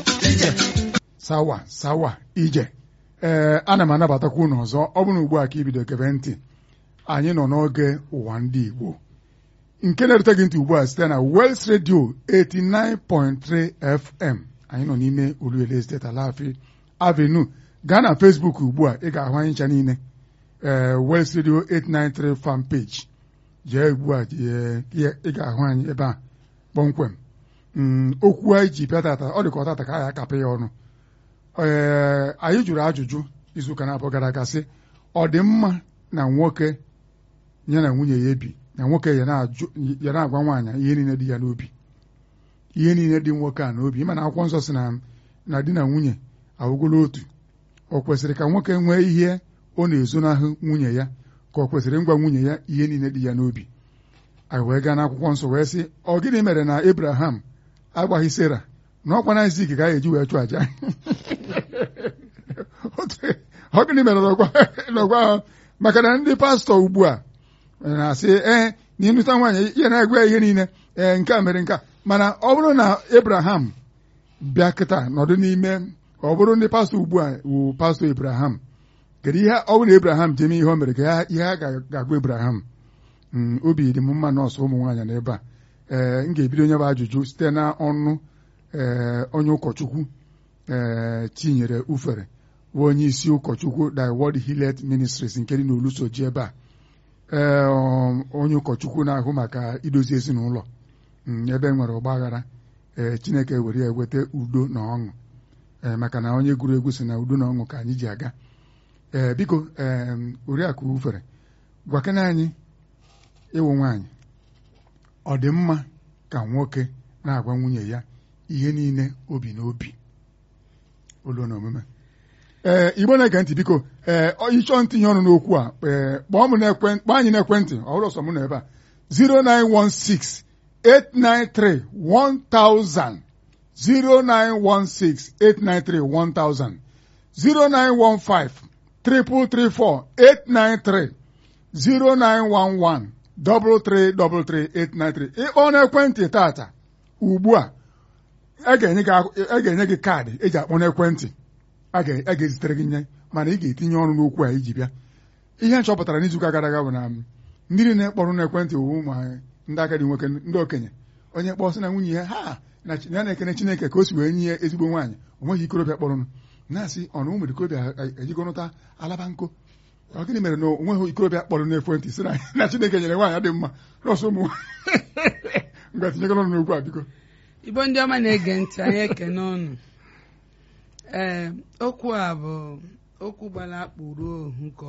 sawa sawa ije ee ana m anabatakwa unu ọzọ ọ bụrụ ugbu a ka ibido gebe ntị anyị nọ n'oge ụwa ndị Igbo nke na-erute gị ntị ugbu a site na Wels Radio 89.3 FM anyị nọ n'ime Oluele State Alaafee Avenue gaa na Facebook ugbu a ị ga-ahụ anyị ncha niile ee Wels Radio 893 fan page jee ugbu a ị ga-ahụ anyị ebe a kpọmkwem okwu anyị ji bịa tata ọ dị ka ọ tata ka anyị akapị ya ọnụ ee anyị jụrụ ajụjụ izuụka na-abụọ gara aga sị ọ dị mma na nwoke ya na nwunye ya ebi na nwoke ya na-agwa nwaanyị ihe niile dị ya n'obi ihe niile dị nwoke a n'obi ịma na akwụkwọ nsọ si na di na nwunye awụgolo otu ọ kwesịrị ka nwoke nwee ihe ọ na-ezonahụ nwunye ya ka ọ kwesịrị ngwa nwunye ya ihe niile dị ya n'obi anyị wee gaa n'akwụkwọ nsọ wee sị ọ gịnị mere na Abraham agbaghị Sera na ọkwa na Isak ga eji wee chụọ aja ọ gịnị mere n'ọgwa ahụ maka na ndị pastọ ugbu a na-asị ee na ịnụta nwaanyị ya na-agwa ihe niile ee nke a mere nke a mana ọ bụrụ na Abraham bịa kịta nọdụ n'ime ọ bụrụ ndị pastọ ugbu a wụ pastọ Abraham kedu ihe ọ bụrụ na Abraham jeme ihe o mere ka ihe a ga-agwa Abraham obi dị m mma nọọsụ ụmụ nwaanyị n'ebe a ee m ga-ebido onye bụ ajụjụ site na ọnụ ee onye ụkọchukwu ee Chinyere Ufere bụ onye isi ụkọchukwu The Word Healed Ministries nke dị n'Olusoji ebe a ee onye ụkọchukwu na-ahụ maka idozi ezinụlọ ebe nwere ọgba aghara ee Chineke were ya eweta udo na ọṅụ ee maka na onye gụrụ egwu si na udo na ọṅụ ka anyị ji aga ee biko ee oriakụ Ufere gwakena anyị ịwụ nwaanyị ọ dị mma ka nwoke na-agwa nwunye ya ihe niile obi n'obi olu na omume ee igbo na-ege ntị biko ee ịchọọ ntinye ọnụ n'okwu a ee kpọọ m n'ekwentị kpọọ anyị n'ekwentị ọ bụrụ sọ m nọ ebe a 0916 893 1000 0916 893 1000 0915 334 893 0911 333 ịkpọ n'ekwentị tata ugbu a a ga-enye gị kaadị eji akpọ n'ekwentị a ga-ezitere gị nye mana ị ga-etinye ọrụ n'okwu a iji bịa ihe nchọpụtara n'izuụka gara aga bụ na ndị niile kpọrọ n'ekwentị wụ ụmụ ndị agadi nwoke ndị okenye onye kpọọ sị na nwunye ya ha na ya na-ekene Chineke ka o si wee nye ya ezigbo nwaanyị o nweghị ikorobịa kpọrọnụ na-asị ọ na ụmụ ikorobịa ejigonụta alaba nko ọ gịnị mere na onweghị ikorobịa kpọrọ n'ekwentị sị na Chineke nyere nwaanyị dị mma nọọsụ ụmụ mgbe tinyegoro n'okwu a biko igbo ndị ọma na-ege ntị anyị ekene ọnụ ee okwu a bụ okwu gbara akpụ ruo ohu nke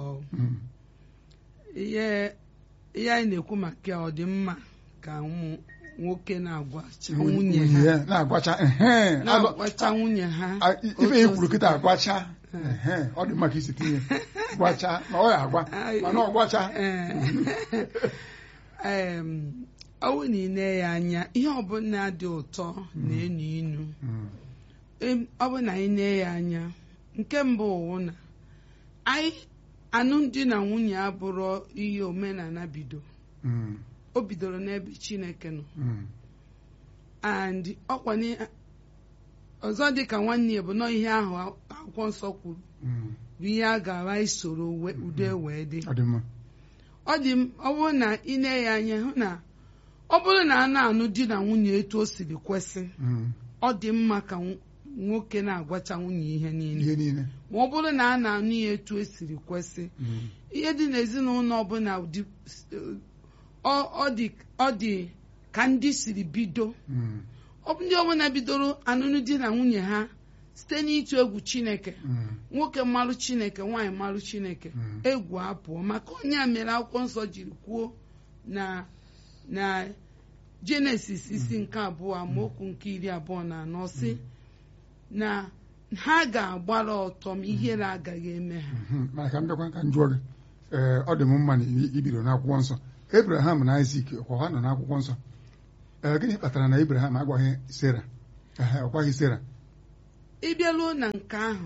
ihe ihe anyị na-ekwu maka ọ dị mma ka nwoke na-agwacha nwunye ha na-agwacha na-agwacha nwunye ha ife ya kwuru kịta agwacha ọ dị mma ka isi tinye gwacha na ọ ya agwa mana ọ gwacha ee ọwụ na ile ya anya ihe ọbụla dị ụtọ na-enu inu ọ bụ na anyị na ya anya nke mbụ wụ na anyị alụmdi na nwunye abụrụ ihe omenala bido o bidoro n'ebe Chineke nọ and ọkwa ọzọ dị ka nwanne ya bụ nọ ihe ahụ akwụkwọ nsọ kwuru bụ ihe a ga-agha isoro udo wee dị ọ dị ọ bụrụ na ị na ya anya hụ na ọ bụrụ na a na-anụ di na nwunye etu o siri kwesị ọ dị mma ka nwoke na-agwacha nwunye ihe niile ma ọ bụrụ na a na-anụ ya etu o siri kwesị ihe dị n'ezinụlọ ọbụla ọ dị ka ndị siri bido ndị ọbụla bidoro anụnụ di na nwunye ha site n'ịtụ egwu Chineke nwoke mmalụ Chineke nwaanyị mmalụ Chineke egwu apụọ maka onye a mere akwụkwọ nsọ jiri kwuo na na Jenesis isi nke abụọ amaokwu nke iri abụọ na anọ si na ha ga-agbara ọtọ ma ihere agaghị eme ha mana ka m bịakwa ka m jụọ gị ee ọ dị m mma na ibido n'akwụkwọ nsọ Abraham na Isaac ọkwa ha nọ n'akwụkwọ nsọ ee gịnị kpatara na Abraham agwaghị Sera ọkwaghị Sera ịbịaruo na nke ahụ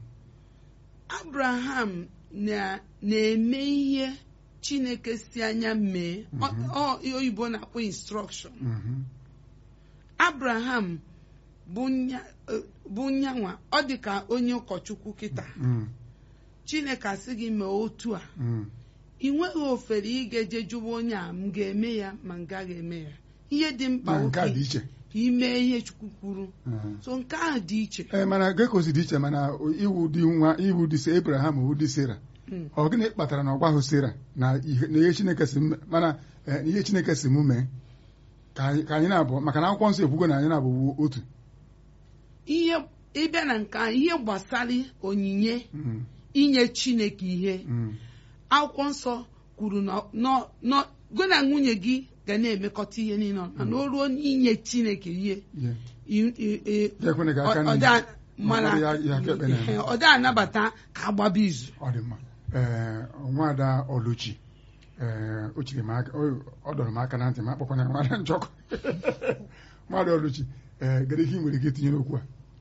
Abraham na-eme ihe Chineke si anya mee oyibo na-akpọ instruction Abraham bụ eh, bụ nyanwa ọ dị ka onye ụkọchukwu kịta Mm, chineke asị gị mee otu a mm, ị nweghị ofere ị ga-eje jụwa onye a m ga-eme ya ma m gaghị eme ya ihe dị mkpa na nke a dị oke iche ka ime ihe chukwu kwuru Mm. so nke ahụ dị iche ee mana gekozi dị iche mana iwu dị nwa iwu dị se Abraham iwu dị Sera Mm. ọ gịnị kpatara na ọ gwaghị Sera na ihe na ihe Chineke si m- mana eh, na ihe Chineke si mụ mee ka anyị ka anyị na-abụ maka na akwụkwọ nsọ ekwugo na anyị na-abụ otu ihe ịbịa na nke ahụ ihe gbasara onyinye Mm, inye chineke ihe mm, akwụkwọ nsọ kwuru na nọ- nọ- gị na nwunye gị ga na-emekọta ihe niile mana o ruo n'inye chineke ihe yeah. i- i- i- Ya ekwene ka aka ọ- ọ n'ihu. da- mana Ma ọ bụrụ ya- ya aka ekpe na- ihe, ọ da anabata ka agbaba izu ọ dị mma ee nwada Oluchi ee o chiri m aka o- ọ dọrọ m aka na ntị ma akpọkwana ya nwada njọkụ nwada Oluchi ee gere ihe ị nwere ike itinye n'okwu a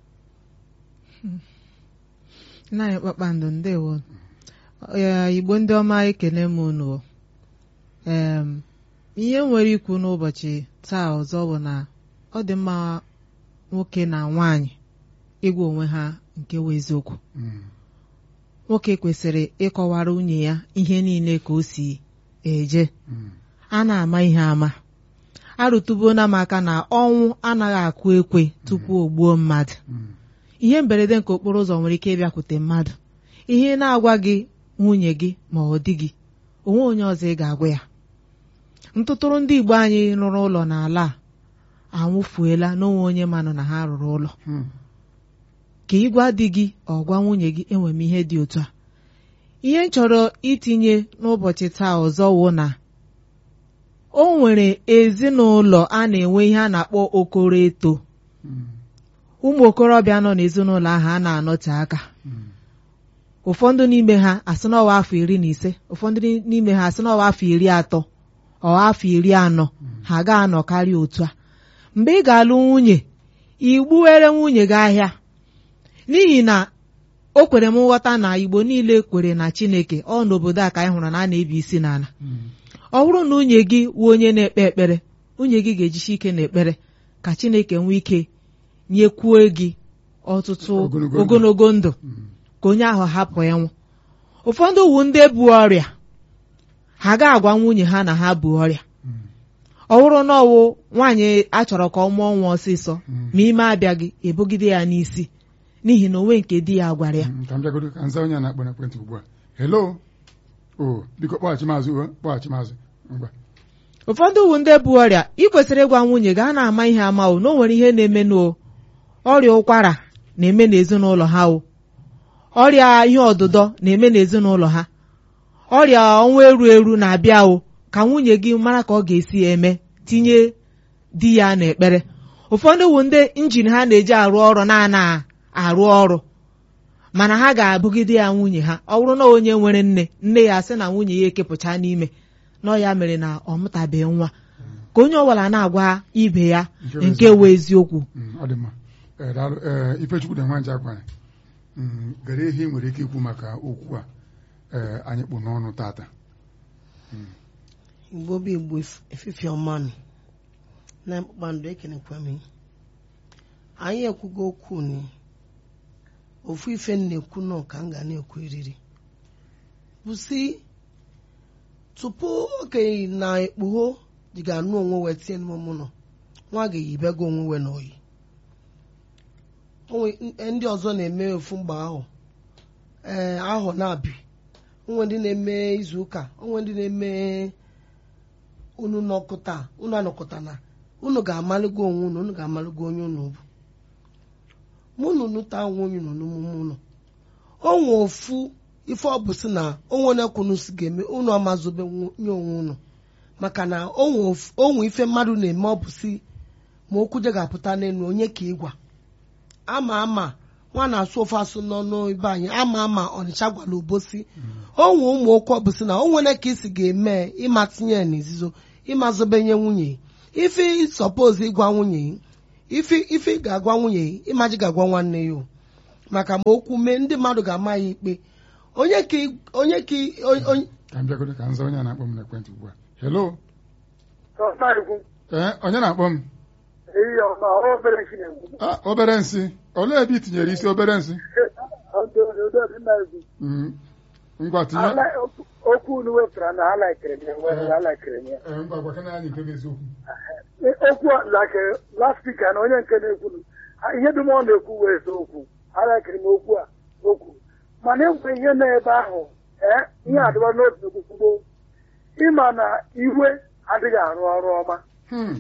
nna anyị kpakpando ndewo Ee, igbo ndị ọma ekele m unu em ihe m nwere ikwu n'ụbọchị taa ọzọ bụ na ọ dị mma nwoke na nwaanyị ịgwa onwe ha nke wụ eziokwu Mm, nwoke kwesịrị ịkọwara nwunye ya ihe niile ka o si eje mm, a na-ama ihe ama arụtụbuona m aka na ọnwụ anaghị akụ ekwe tupu o gbuo mmadụ mm, ihe mberede nke okporo ụzọ nwere ike ịbịakwute mmadụ ihe na-agwa gị nwunye gị ma ọ dị gị onwe onye ọzọ ị ga-agwa ya ntụtụrụ ndị Igbo anyị rụrụ ụlọ n'ala a anwụfuela n'onwe onye manụ na ha rụrụ ụlọ mm, ka ịgwa di gị ọ gwa nwunye gị enwe m ihe dị otu a ihe m chọrọ itinye n'ụbọchị taa ọzọ wụ na o nwere ezinụlọ a na-enwe ihe a na-akpọ okoro eto mm, ụmụ okorobịa nọ n'ezinụlọ ahụ a na-anọte aka mm, ụfọdụ n'ime ha asị n'ọwa afọ iri na ise ụfọdụ n'ime ha asị n'ọwa afọ iri atọ ọ afọ iri anọ ha ga-anọ karịa otu a mgbe ị ga-alụ nwunye igbuwere nwunye gị ahịa n'ihi na o kwere m nghọta na igbo niile kwere na chineke ọ n'obodo a ka anyị hụrụ na a na-ebi isi n'ala mm, ọ bụrụ na nwunye gị wụ onye na-ekpe ekpere nwunye gị ga-ejisi ike n'ekpere ka chineke nwee ike nyekwuo gị ọtụtụ Ogologo ndụ. ogologo ndụ mm, ka onye ahụ hapụ ịnwụ ụfọdụ wu ndị bu ọrịa ha ga-agwa nwunye ha na ha bu ọrịa mm, ọ bụrụ na ọwụ nwaanyị achọrọ ka ọ mụọ nwa ọsịsọ Mm. ma ime abịaghị ebugide ya n'isi n'ihi na onwe nke di ya gwara ya mm, ka m bịagodo ka nza onye a na-akpọ n'ekwentị ugbu a hello o biko kpọghachi maazị o kpọghachi maazị ngwa ụfọdụ wu ndị bu ọrịa ị kwesịrị ịgwa nwunye gị a na-ama ihe ama o na o nwere ihe na-eme n'o ọrịa ụkwara na-eme n'ezinụlọ ha o ọrịa ihe ọdụdọ na-eme n'ezinụlọ ha ọrịa ọnwa eru eru na-abịa o ka nwunye gị mara ka ọ ga-esi eme tinye di ya n'ekpere ụfọdụ wu ndị injin ha na-eji arụ ọrụ na-ana arụ ọrụ mana ha ga-abụgide ya nwunye ha ọ bụrụ na onye nwere nne nne ya sị na nwunye ya ekepụcha n'ime nọ ya mere na ọ mụtabeghị nwa ka onye ọbụla na-agwa ibe ya Nke bụ nke wụ eziokwu Mm, ọ dị mma Ee, daalụ ee ifechukwu dị nwanja gwara Mm, gere ihe ị nwere ike ikwu maka okwu a ee anyị kpụ n'ọnụ tata igbo bụ igbo ef- efifie ọmanụ na kpakpando ekenekwa m anyị ekwugo okwu ni ofu ife m na-ekwu nọ ka m ga na-ekwu eriri bụ si tupu okenye na ekpugho ji ga-anụ onwe wee tie n'ime nọ nwa ga-eyibego onwe we n'oyi onwe ndị ọzọ na-eme ofu mgbe ahụ ee ahụ na-abị onwe ndị na-eme izu ụka onwe ndị na-eme unu nọkọta unu anọkọta na unu ga-amalụgo onwe unu unu ga-amalụgo onye unu bụ mụ na unu taa onwe onye unu n'omume unu onwe ofu ife ọ bụ si na onwe onye kwunu si ga-eme unu amazobe nye onwe unu maka na onwe ofu- onwe ife mmadụ na-eme ọ bụ si ma okwu je ga-apụta n'elu onye ka ịgwa ama ama nwa na-asụ ofe asụ n'ọnụ ibe anyị ama ama ọnịcha gwara obosi onwe ụmụ okwu ọ bụ si na onwere ka isi ga-eme ịma tinye ya n'izizo ịma zobenye nwunye ife sọpoz ịgwa nwunye ife ife ị ga-agwa nwunye ịmaji ga-agwa nwanne ya o. maka ma okwu mee ndị mmadụ ga-ama ya ikpe onye ka ị- onye ka ị- onye- onye- ka m bịagodo ka nza onye a na-akpọ m n'ekwentị ugbu a hello Ọsaikwu, ee onye na-akpọ m ehihie ọma ọ obere nchi na-ekwu Ah, obere nsị olee ebe i tinyere isi obere nsị Ọdụ- Mm. ngwa tinye Ala- okwu- okwu unu wepụtara na ha laikere m ya nwere ha laikere m ya Eh, ngwa gwakana anyị nke bụ eziokwu okwu a like last speaker na onye nke na-ekwu ihe dum ọ na-ekwu wee okwu alakịrị m okwu a okwu mana enwere ihe nọ ebe ahụ ee ihe adịba n'otu okwukwugbo ịma na iwe adịghị arụ ọrụ ọma Hmm.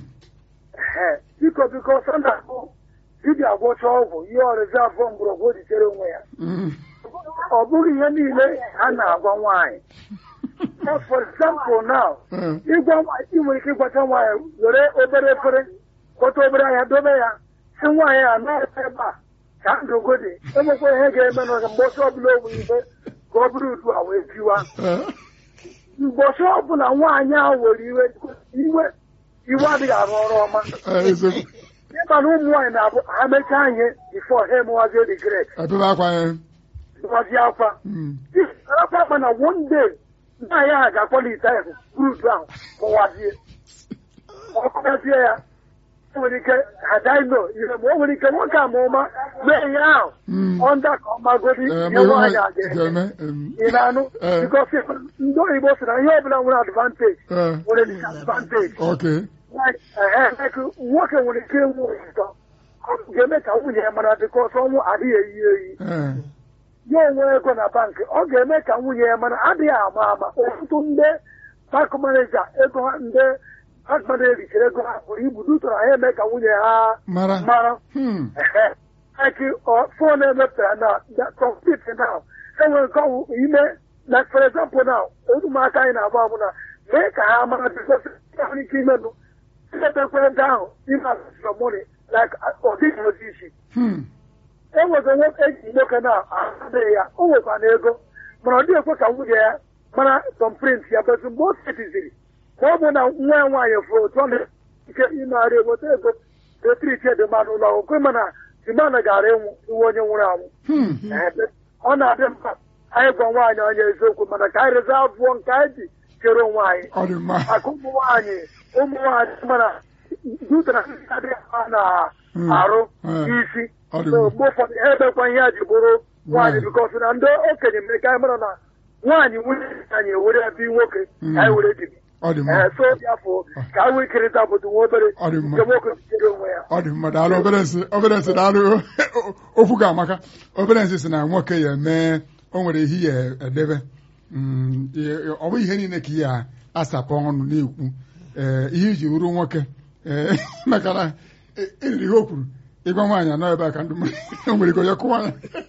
ee biko biko sanda bụ dibịa gwọcha ọgwụ ihe ọrịzi afọ mgbọrọgwụ o ji chere onwe ya Mm. ọ bụghị ihe niile a na-agwa nwaanyị Eh, for example now Eh, ịgwa nwaanyị ị nwere ike ịgwacha nwaanyị were obere efere kpọta obere ahịa dobe ya si nwaanyị a na-ebe ebe a ka ndụgo dị enwekwa ihe ga-eme n'ọzọ mgbe ọsọ ọbụla o nwere ihe ka ọ bụrụ udu a wee tiwa eh, mgbe ọsọ ọbụla nwaanyị ahụ were iwe iwe iwe adịghị arụ ọrụ ọma eh, eziokwu ịma na ụmụ nwaanyị na-abụ ha mechaa ihe bifo ha emewazie regret ebebe akwa ya mewazie akwa Mm. akwa akpa na one day nwaanyị ahụ ga-akpọlite ahụ fruit ahụ kụwazie ọkụgazie ya o nwere ike ha daino ihe ma o nwere ike nwoke ama ụma mee ihe ahụ Mm. ọnda ka ọ magodi Eh, ihe ma ihe nwaanyị nwa- a ga-eme ga-eme em, ị na-anụ Eh. bikos ndị oyibo sị na ihe ọbụla nwere advantage eh, nwere disadvantage okay Like, eh, like, nwoke nwere ike ịnwụ ụzọ ga-eme ka nwunye ya mara bikos ọnwụ adịghị eyi eyi Eh, ya onwe ego na bankị ọ ga-eme ka nwunye ya mana adịghị ama ama ọtụtụ ndị bank maneja ego ha ndị bank maneja richara ego ha pụrụ ibu dutara ha eme ka nwunye ha mara mara Hmm. eki fon emepụtara na kọmpit na enwere nke ọwụ ime na for example na ụmụaka anyị na-agba abụ na mee ka ha mara bikos nwere ike imenụ imepe ekwentị ahụ ime asọmoni like ọ dịghị ozi isi Hmm. enwere nwoke eji nwoke na-adịghị ya o nwekwa na ego mana ọ dịghị ekwe ka nwunye ya mara tọmprint ya betu mgbe o setiziri ma ọ bụ na nwa ya nwaanyị fụrụ otu ọ na-ike ịnarị eweta ego etriti edemana ụlọ okwe mana dimana gara ịnwụ iwe onye nwụrụ anwụ Hmm. Ebe ọ na-adị mkpa anyị gwa nwaanyị onye eziokwu mana ka anyị reza abụọ nke anyị ji chere onwe anyị ọ dị mma maka ụmụ nwaanyị ụmụ nwaanyị mana dutara ndị adịghị ha Hmm. na-arụ Hmm. isi ọ dị so mma mgbe ụfọdụ ha ebekwa ihe a ji bụrụ nwaanyị Nwaanyị. bikọs na ndị okenye mere ka anyị mara na nwaanyị nwunye anyị ewere ya bi nwoke Mm. ka anyị were dibi ọ dị mma ee so bịafọ ka anyị wee kerịta obodo nwa obere Ọ dị mma. nke nwoke jidere onwe ya ọ dị mma daalụ obere nsị obere nsị daalụ okwu ga-amaka obere nsị si na nwoke ya eme o nwere ihe ya edebe Mm, ihe- ọ bụ ihe niile ka ya asapụ ọnụ na-ekwu ee ihe iji bụrụ nwoke ee maka na e- eriri ihe o kwuru ịgwa nwaanyị anọ ebe a ka ndụ o nwere ike onye kụwa ya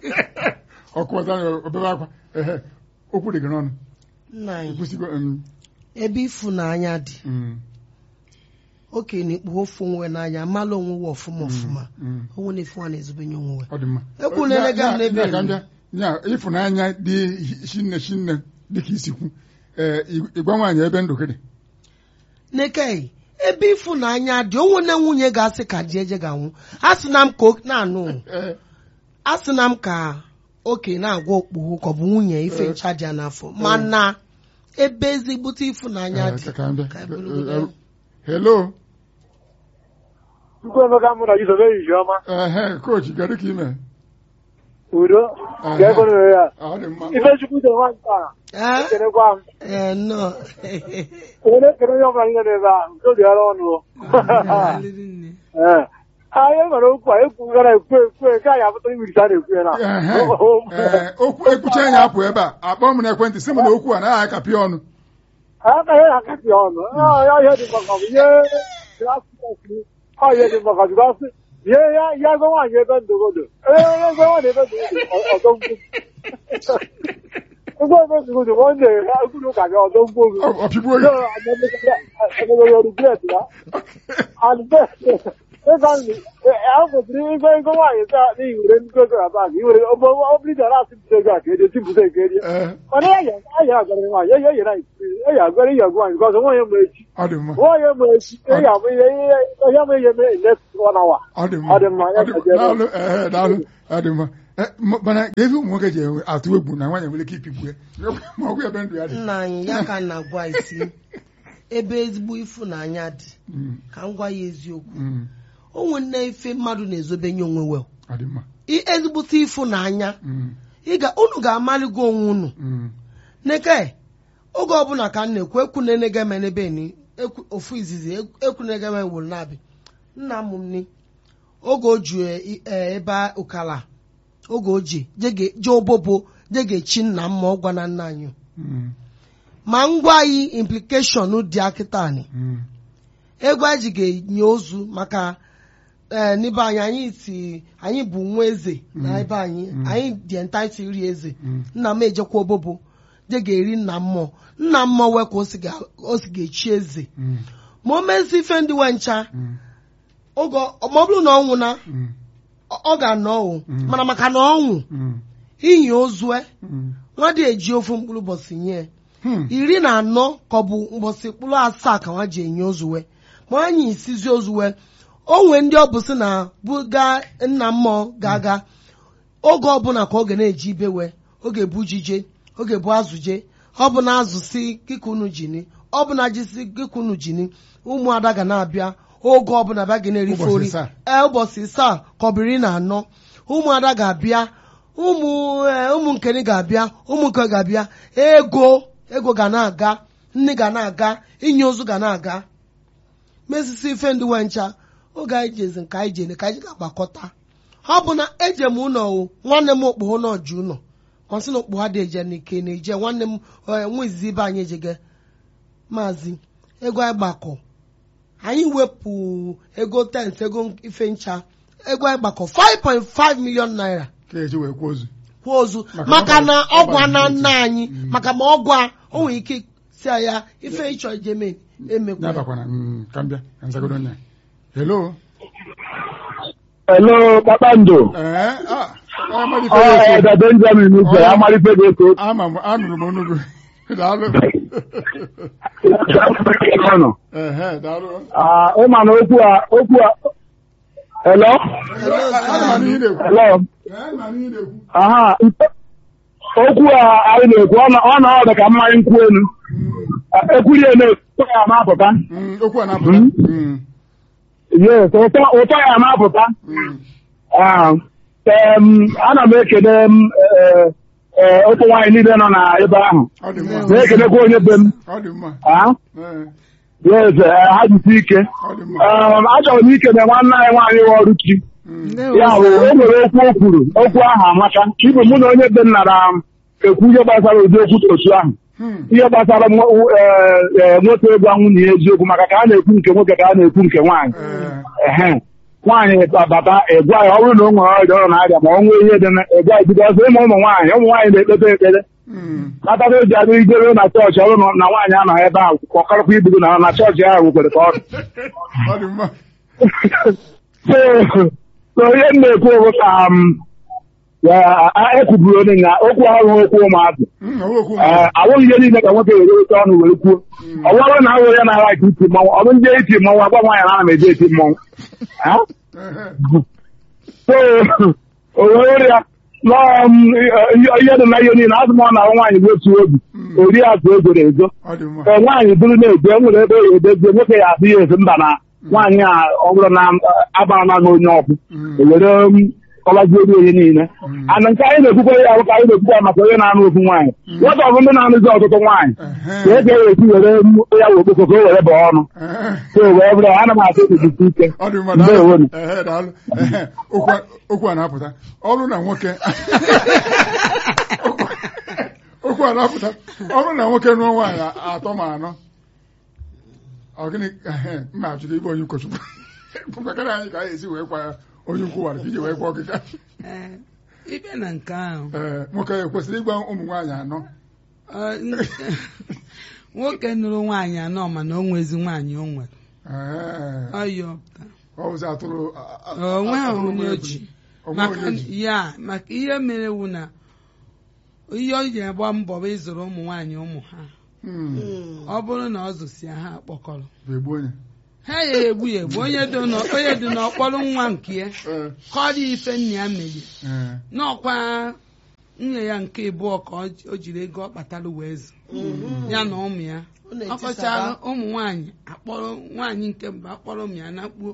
ọ kụwata ya obebe akwa ehe okwu dị gị n'ọnụ nna anyị kwụsịgo mm, ebe ịfụnanya dị mm, okenye na-ekpughe ofu onwe n'anya amala onwe we ọfụma ọfụma mm. onwe na-efu ha na-ezobenye onwe we ọ dị mma Ekwu na-elega m n'ebe Ya- ya- elu. ya- ya ịfụnanya dị shinne shinne dịka isi kwu ee ị- ịgwa nwaanyị ebe ndụ gị dị nekei ebe ịfụnanya dị onwe na nwunye ga-asị ka di eje ga-anwụ a sị na m ka o- na-anụ Ee, a sị na m ka okenye na-agwa okpughu ka ọ bụ nwunye ife ncha dị ya n'afọ mana ebe ezigbote ịfụnanya ee, dị ka- ka m bịa. ka anyị bụrụgodo ya. hello Chukwuemeka mụ na Jizọs ehihie ọma ehe kochi kedu ka ime udo Aha. ka ekwere ya ọ dị mma Ifechukwu dị nwa nke a Ee? ekenekwa m Ee, nnọọ. ekele ekele onye ọbụla niile n'ebe a nke obi ara ọnụ Daalụrị nne. ee anyị nwere okwu a ekwugara ekwu ekwu nke anyị apụta iwirita a na-ekwu ya na Ehe, ee, okwu ekwucha ya apụ ebe a akpọ m n'ekwentị sị m na okwu a naghị akapị ọnụ aka ya akasị ọnụ ya ihe dị maka ọ bụ ihe ọ ihe dị maka jụgasị ihe ya ya ego nwaanyị ebe ndụgodo ee ego nwaanyị ebe ndụgodo ọzọ mgbu ego ebe ndụgodo nwanne ya ekwuru ka gị ọzọ mgbu oge Ọ- ọpịgbuo gị kwesịrị ego ego nwaanyị taa n'ihi were nnukwu ego na bag iwere obligara asị mpụta ego a ka erie tipụta ego erie Ee, mana ya ya agara nwaanyị ya yere eyi agara ihe agwa nwaanyị gọzọ nwaanyị ma echi ọ dị mma nwaanyị ma echi eyi amụ ihe ihe ma ihe mee next one hour ọ dị mma Ọ dị mma, ya Ọ dị- gaziere. daalụ ehe, daalụ ọ dị mma Eh, m- mana ebe ụmụ nwoke ji enwe- atụ egwu na nwaanyị nwere ike ipigbu ya ma ọ bụ ebe ndụ ya dị nna anyị ya ka na-agwa isi ebe ezigbo ịfụnanya dị Mm, ka m gwa ya eziokwu mm, onwe nne ife mmadụ na-ezobenye onwe wel ọ dị mma I- ezigbote ịfụnanya Mm, ị ga unu ga-amaligo onwe unu mm, neke oge ọbụla ka m na-ekwu ekwunenegeme n'ebe ni ekwu- ofu izizi ekwunegeme wụrụ na-abị nna m ni oge o ju e- e- ebe ụkala oge o ji jege- je obobo je ga-echi nna m ma ọ gwa na nna anyị mm, ma ngwa anyị implikeshọn dị akịtani mm, ego anyị ji ga-enye ozu maka ee n'ebe anyị anyị si anyị bụ nwa eze na ebe anyị anyị dị entaiti iri eze Mm. nna m ejekwa obobo je ga-eri nna mmụọ nna mmụọ wee ka o si ga- o si ga-echi eze mm, ma o mezi ife ndị we ncha mm, oge ọ- ma ọ bụrụ na ọ nwụna mm, ọ ọ ga-anọ ọnwụ Mm. mana maka na ọnwụ mm, inyi ozue mm. nwa dị eji ofu mkpụrụ ụbọchị nye Hmm. iri na anọ ka ọ bụ mgbọsị mkpụrụ asaa ka nwa ji enye ozuwe ma anyị isizi ozuwe o nwee ndị ọ bụ sị na buga nna mmụọ ga-aga oge ọbụla ka ọ ga na-eji ibewe oge bu jije oge bu azụje ọ bụ na azụ si kika unu jini ọ bụ na ji si kika unu jini ụmụada ga na-abịa oge ọbụla bịa ga na-erife Ụbọchị ori isaa. ee ụbọchị isaa ka ọ bụ iri na anọ ụmụada ga-abịa ụmụ ee, ụmụ nkeni ga-abịa ụmụ nke ga-abịa ego ego ga na-aga nne ga na-aga inye ozu ga na-aga mesisi ife ndị nwe ncha oge anyị jezi nke anyị jene ka anyị ga-agbakọta ọ bụ na eje m ụlọ o nwanne m okpogho na ọjụ ụlọ ọsị na okpogho dị eje n'ike na eje nwanne m eh, nwa izizi ibe anyị ejege maazị ego anyị gbakọ anyị wepụ ego tent ego ife ncha ego anyị gbakọ 5.5 million naira ka eji wee kwuo ozu kwuo ozu Maka maka na ọgwụ- ọgwụ a na ọgwụ nna anyị maka ma ọgwụ a o nwere ike si ya ife ịchọ ijeme emekwa ya. n'abakwana mm, ka m bịa ka nzagodo onye a. hello Hello, Kpakpando. ee ah, amalite Ọ ya Eda Benjamin Ugwe, Ọ- amalite gị eko. ama m anụrụ m onugu daalụ Ọnụ. ehe daalụ Ah, Ịma na okwu a, okwu a, hello? ana m anụ ihe na-ekwu Hello? Ee, ana m anụ ihe na-ekwu Aha, okwu a anyị na-ekwu, ọ na- ọ na ọ dị ka mmanya nkwụ elu. Ekwurie na-ekwu ya na-apụta. Mm, okwu a na-apụta Mm. Mm, Yes, ụtọ ụtọ ya na-apụta. mm, Ah, em, ana m ekele m eh, eh, ụmụ nwaanyị niile nọ na ebe ahụ. ọ dị mma Na-ekelekwa onye be m. ọ dị mma Ah, Ee, yes, eh, ha jisi ike. ọ dị mma Um, achọrọ m ikele nwanne anyị nwaanyị wụ ọrụ chi Mm, ya bụ o nwere okwu o kwuru okwu ahụ amaka ibe mụ na onye be m nara m ekwu ihe gbasara ụdị okwu dị otu ahụ hmm, ihe gbasara nwo- eh, eh, nwoke ịgwa nwunye ya eziokwu maka ka a na-ekwu nke nwoke ka a na-ekwu nke nwaanyị ee, ehe nwaanyị bata ịgwa ya ọ bụrụ na o nwere ọrịa ọ na-arịa ma ọ nwee ihe dị na ịgwa ya bido ọzọ ịma ụmụ nwaanyị ụmụ nwaanyị na-ekpete ekpere mm, kpatara eji adị ijere na chọọchị ọrụ na na nwaanyị anọghị ebe ahụ ka ọ karịkwa ibugo na na chọọchị ahụ kwere ka ọ dị ọ dị mma so so ihe m na-ekwu bụ ka m ya- a- ekwuburu onye na okwu ahụ okwu ụmụazị Mm, ọ bụ okwu Ee, awụghị ihe niile ka nwoke were oche ọnụ were kwuo ọ bụrụ na awụ ya na-ara ka iti mmọnwụ ọ bụ ndị iti mmọnwụ agwa nwaanyị na ana m eje eti mmọnwụ Ha? Ehe, so o were ya nọọ m, ihe ihe dị na ihe niile azụ m ọ na-ahụ nwaanyị bụ otu obi ori azụ egoro ezo ọ dị mma ee nwaanyị bụrụ na-eje e nwere ebe ya edezie nwoke ya asị ya esi mba na nwaanyị a ọ bụrụ na agbara na onye ọkụ Mm. ewere kọbazie ori onye niile ana nke anyị na-ekwukwa ya ahụ ka anyị na-ekwukwa ya maka onye na-anụ ofu nwaanyị nwata ọ bụ ndị na-anụzi ọtụtụ nwaanyị ka Ehe, e ga esi were ya wee okpoko ka o were baa ọnụ ehe. so wee bụrụ ana m atụ ejisi ike ọ dị mma Ndewo daalụ nu. Ehe, daalụ Ehe, okwu a- okwu a na-apụta ọ bụrụ na nwoke okwu a na-apụta ọ bụrụ na nwoke nụọ nwaanyị atọ ma anọ ọ gịnị ehe, mma achọrọ ịbụ onye ụkọchukwu kwakara anyị ka anyị esi wee kwa ya onye ukwu wara ka iji wee kwa ọkịka Ee, ịbịa na nke ahụ ee nwoke ekwesịrị ịgwa ụmụ nwaanyị anọ ọ, n- nwoke nụrụ nwaanyị anọ mana o nwezi nwaanyị o nwere Ee, ọyọ ọ bụzi atụrụ a- a- onwe ha atụrụ onye nwere oji ebili. Onwe maka onye oji. ya maka ihe mere wu na ihe o ji agba mbọ bụ ịzụrụ ụmụ nwaanyị ụmụ ha Hmm, ọ bụrụ na ọ zụsịa ha akpọkọrọ ga-egbu onye ha ya egbu ya egbu onye dị n'ọ- onye dị n'ọkpọrọ nwa nke ya Ee, kọrọ ife nna ya mere ee, n'ọkwa nwunye ya nke ịbụọ ka o ji- o jiri ego ọ kpatara wee zụ ya na ụmụ ya Ọ na-etisaba. ọkọchara ụmụ nwaanyị akpọrọ nwaanyị nke mbụ akpọrọ ụmụ ya na mkpuo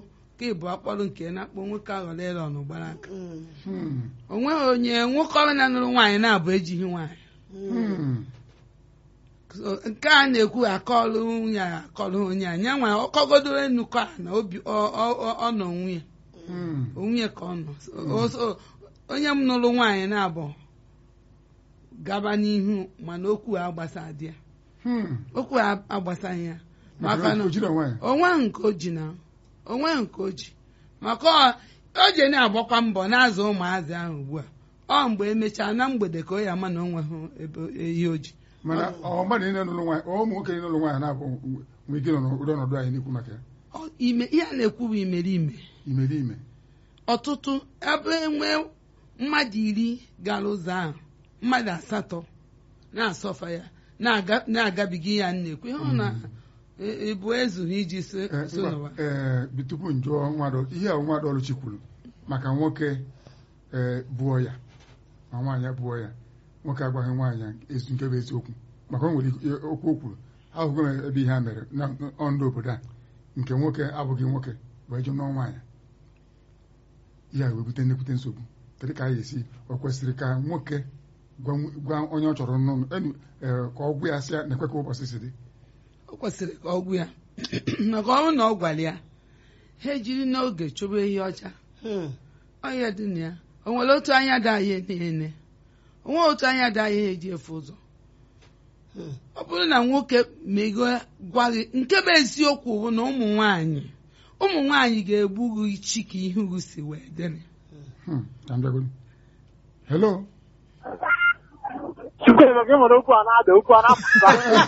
nke ịbụ akpọrọ nke na-akpọ nwoke aghọrọ ịlọ n'ụgbara aka Mm. Hmm. o nweghị onye nwoke ọbụla nụrụ nwaanyị na-abụ ejighị nwaanyị Hmm. So, nke a na-ekwu akọlụ nwunye a akọlụ onye a nya nwa ọkọgodoro nnukwu a na obi ọ- ọ ọ- ọ nọ nwunye Hmm. onwunye ka ọ nọ O- o- onye m nụrụ nwaanyị na-abụ gaba n'ihu mana okwu a agbasa dị ya Hmm. okwu a agbasaghị ya maka maka na na o jiri onwe ya onwe nke o ji na onwe nke o ji maka ọ- o ji na-agbakwa mbọ na-azụ ụmụazị ahụ ugbu a ọ mgbe emechaa na mgbede ka o ya ama na o nweghị ebe ihe o ji mana ọ mmadụ niile nụrụ nwaanyị ọ ụmụ nwoke niile nụrụ nwaanyị na-abụ nwee ike nọ n'ụdị ọnọdụ anyị na-ekwu maka ya Ọ- ime ihe a na-ekwu bụ imeriime imerime ọtụtụ ebe enwe mmadụ iri gara ụzọ ahụ mmadụ asatọ na-asọfa ya na-aga- na-agabiga ihe a na-ekwu ihe ọ na e- ebu ezughị iji so Ee, so ngwa, n'ụwa ee, bi- tupu njụọ nwadọ ihe a nwadọ ọlụchi kwuru maka nwoke ee bụọ ya ma nwaanyị abụọ ya nwoke agwaghị nwaanyị ezu nke bụ eziokwu maka o nwere ihe- okwu o kwuru ahụgo m ebe ihe a mere na ọndụ obodo a nke nwoke abụghị nwoke bụ eje nụọ nwaanyị ihe a wee bute nnekwute nsogbu kedu ka a ga-esi o kwesịrị ka nwoke gwa nw- gwa onye ọ chọrọ nnụnụ enu- ee, ka ọ gwa ya sị ya na-ekwe ka ụbọchị si dị o kwesịrị ka ọ gwụ ya maka ọ bụrụ na ọ gwara ya ha ejiri n'oge chụba ehi ọcha Hmm. ọhịa dị na ya o nwere otu anya dị anyị niile o nwere otu anya dị anyị eji efu ụzọ Hmm. ọ bụrụ na nwoke mego gwa gị nke bụ eziokwu bụ na ụmụ nwanyị ụmụ nwanyị ga-egbu gị chi ka ihe ugwu si wee dịrị Hmm, ka m bịagodu. hello Chukwuemeka gị nwere okwu a na-ada okwu a na-apụta.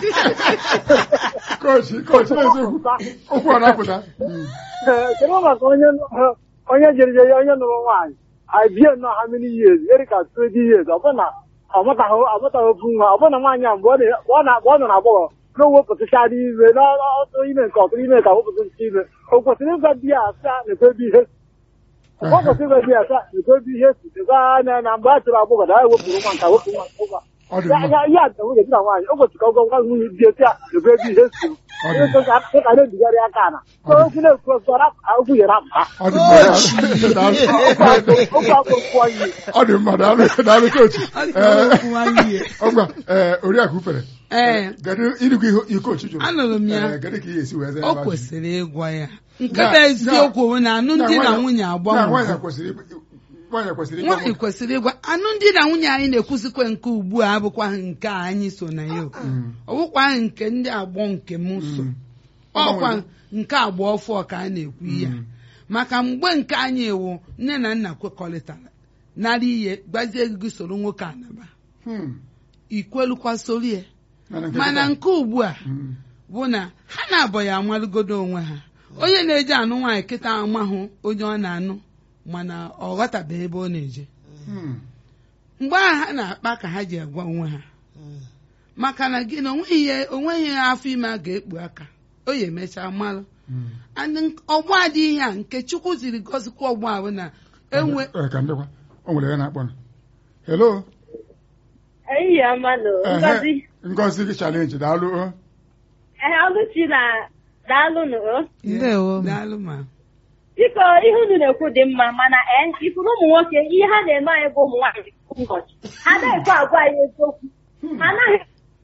kochi kochi eziokwu okwu a na-apụta Hmm. Ee, Kedu maka onye onye jere je ya onye nụrụ nwaanyị I bie nnọọ how many years eri ka 20 years ọ bụ na ọ mụtaghị ọ mụtaghị ofu nwa ọ bụ na nwaanyị a mgbe ọ na- ọ na- mgbe ọ nọ na agbọghọ na o wepụtachara ime n'ọtụ ime nke ọtụrụ ime ka wepụtacha ime o kwesịrị ịgwa di ya asa na-ekwebi ihe ọ kwesịrị ịgwa di ya asa na-ekwebi ihe si dịkwa anya na mgbe a chọrọ agbọghọ na ya wepụrụ nwa nka wepụ nwa nke nwa ọ dị ya mma ya ya dị nwunye di na nwaanyị o kwesịrị ka ọ gwa nwa nwunye di eti a na-ekwebi ihe si Ọ dị mma. ka na-ebigharị aka na okwu na-ekwu okwu okwu yere apụta ọ dị mma daalụ. okwu akpọkwu anyị ọ dị mma daalụ daalụ kochi Ọ dị ka okwu nwanne ya. ọgwa ee oriakụ ufere ee kedu ịdịkwa ihe ihe kochi jụrụ anụrụ m ya Ee, kedu ka ihe esi wee zaa o ebe ahụ? kwesịrị ịgwa ya nke Na- bụ eziokwu bụ na alụmdi na nwaanyị- nwunye na agbanwe nwaanyị kwesịrị ịgwa- nwaanyị kwesịrị ịgwa nwaanyị kwesịrị ịgwa alụmdi na nwunye anyị na-ekwuzikwa nke ugbu a abụkwaghị nke a anyị so na ya o. Mm. ọ bụkwaghị nke ndị agbọ nke m so Mm. ọkwa nke agba ọfọ ka a na-ekwu ya Mm. maka mgbe nke anyị ewu nne na nna kwekọrịtara nara ihe gbazie gị soro nwoke anaba Hmm. ikwelukwa soro ya Mana nke mana kịta- nke ugbu a Mm. bụ na ha na-abọ ya amalụgodo onwe ha onye na-eje anụ nwaanyị kịta amahụ onye ọ na-anụ mana ọ ghọtabeghị ebe ọ na-eje Hmm. mgbe ahụ ha na-akpa ka ha ji agwa onwe ha maka na gị na onweghị ihe onweghị ihe afọ ime a ga-ekpu aka o ya emechaa malụ Hmm. and nk- ọgbọ adịghị a nke chukwu ziri gọzikwa ọgbọ ahụ na enwe Ee, ka ndekwa o nwere ya na-akpọ na hello Ehihie ọma nụ Ehe, Ngozi ngozi gị chalenji daalụ o. ehe ọlụchi na daalụ nụ o. Ndewo. daalụ ma biko ihe unu na-ekwu dị mma mana ee ifuru ụmụ nwoke ihe ha na-eme anyị bụ ụmụ nwaanyị kwa ụbọchị ha na-ekwe agwa anyị eziokwu ha anaghị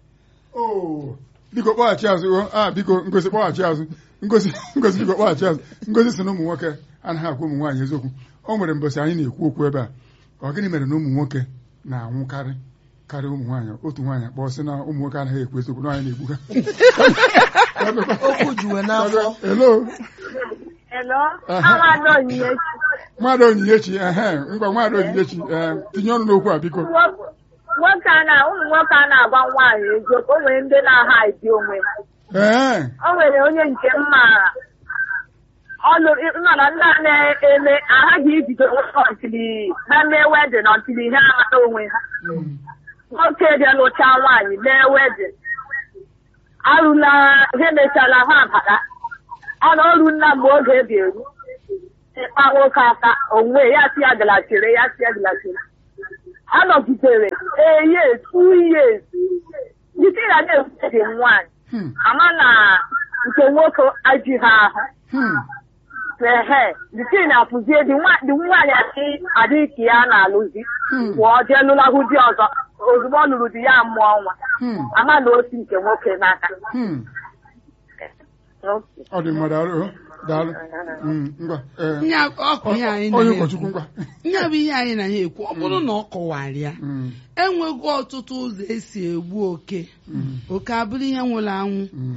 Oh, biko kpọghachi azụ o a biko ngozi kpọghachi azụ ngozi ngozi biko kpọghachi azụ ngozi si na ụmụ nwoke anaghị agwa ụmụ nwaanyị eziokwu o nwere mbọsị anyị na-ekwu okwu ebe a ọ gịnị mere na ụmụ nwoke na-anwụkarị karịa ụmụ nwaanyị otu nwaanyị akpọ sị na ụmụ nwoke anaghị ekwu eziokwu na anyị na-egbu ha okwu juwe n'afọ hello elo Aha. amadụ onyinye mmadụ onyinyechi ehe ngwa mmadụ onyinyechi ee tinye ọnụ n'okwu a biko nwoke a na ụmụ nwoke a na-agwa nwaanyị eziokwu o nwere ndị na-aha edi onwe ha ee o nwere onye nke m maara ọ nụrụ nọ na ndị a na-eme aghaghị ibido nwoke ọtili ha mee wedin ọtili ha amata onwe ha nwoke bịa lụcha nwaanyị mee wedin arụla ha emechala ha abata ọ na ọrụ nna mgbe oge ebi eru ịkpa nwoke aka onwe ya si ya galachiri ya si ya galachiri a nọgidere ee yes two years isi ya na-ewute dị nwaanyị Hmm, ama na nke nwoke aji ha ahụ hmm, ehe the thing na-apụzie di nwa- di nwaanyị adị adị ka ya na-alụzi Hmm. pụọ jee lụlahụ di ọzọ ozugbo ọ lụrụ di ya mụọ nwa Hmm. ama na osi nke nwoke n'aka Hmm. ọ dị mma daalụ daalụ Mm, ngwa ee, Ihe a- ọ bụ ihe anyị na onye ya ụkọchukwu ngwa ihe bụ ihe anyị na ya ekwu ọ bụrụ na ọ kọwara ya Mm, enwego ọtụtụ ụzọ esi egbu oke mm, oke abụrụ ihe nwụrụ anwụ mm.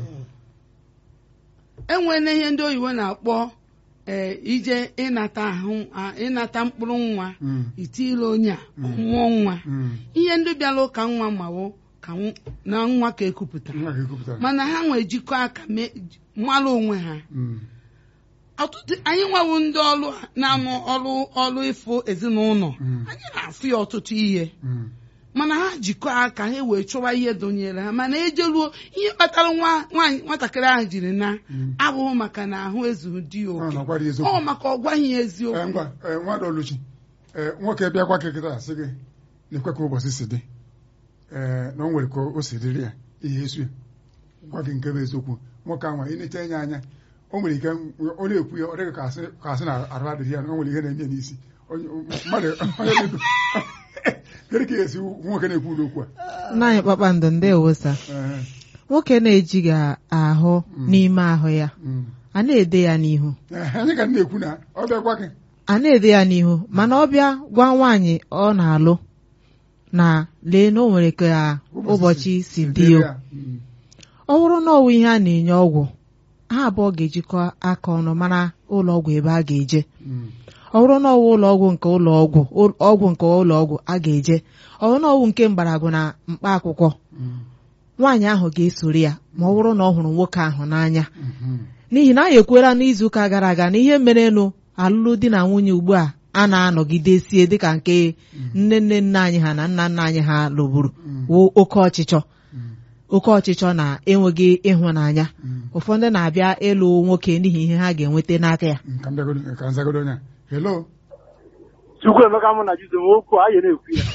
enwela ihe ndị oyibo na-akpọ ee ije ịnata ahụ a- ịnata mkpụrụ nwa Mm. itile onye a ọ mụọ nwa Mm. ihe ndị bịara ụka nwa mawo ka nw- na nwa ka ekupụtara Nwa ka ekwupụtara. mana ha nwee jikọ aka mee mara onwe ha Mm, ọtụtụ anyị nwawo ndị ọrụ a na-anụ ọrụ ọrụ ịfụ ezinụlọ Mm. anyị na-afụ ya ọtụtụ ihe mm, mana ha jikọ aka ha wee chọwa ihe donyere ha mana ejeruo ihe kpatara nwa nwaanyị nwatakịrị ahụ jiri na Mm. abụghị maka na ahụ ezughị di ya ọ oke na-agwa dị eziokwu. ọ maka ọ gwaghị ya Ee, eziokwu ngwa ee, nwadị oluchi ee, nwoke bịakwa kekịta sị gị na-ekwe ka ụbọchị si dị ee na o nwere ka o si dịrị ya ihe esu ya gwa gị nke bụ eziokwu nwoke ahụ ị na-eche anya anya o nwere ike ọ na-ekwu ya ọ dịghị ka asị ka asị na arụ adịghị ya na o nwere ihe na-enye ya n'isi Onye- mmadụ onye dị- kedu ka esi nwoke na-ekwu ụlọ okwu a nna anyị kpakpando ndewo sa Ee, nwoke na-ejighị ahụ n'ime ahụ ya mm. a na-ede ya n'ihu Ee, anyị ka na-ekwu na ọ bịakwa gị a na-ede ya n'ihu mana ọ bịa gwa nwaanyị ọ na-alụ na lee na o nwere ka ụbọchị si dị o ya. Mm, ọ bụrụ na ọwụ ihe a na-enye ọgwụ ha abụọ ga-ejikọ aka ọnụ mara ụlọ ọgwụ ebe a ga-eje mm, ọ bụrụ na ọwụ ụlọ ọgwụ nke ụlọ ọgwụ ụl- ọgwụ nke ụlọ ọgwụ a ga-eje ọ bụrụ na ọwụ nke mgbọrọgwụ na mkpa akwụkwọ mm, nwaanyị ahụ ga-esoro ya ma ọ bụrụ na ọ hụrụ nwoke ahụ n'anya mhm. n'ihi na anyị ekwela n'izuụka gara aga na ihe merenụ alụlụ di na nwunye ugbu a a na-anọgidesie dịka nke nne nne nna anyị ha na nna nna anyị ha lụburu wụ oke ọchịchọ Mm, oke ọchịchọ na enweghị ịhụnanya mm. ụfọdụ na-abịa ịlụ nwoke n'ihi ihe ha ga-enweta n'aka ya ka m bịagodo- ka m zagodo onye a. hello Chukwuemeka mụ na Jizọs okwu anyị na-ekwu ya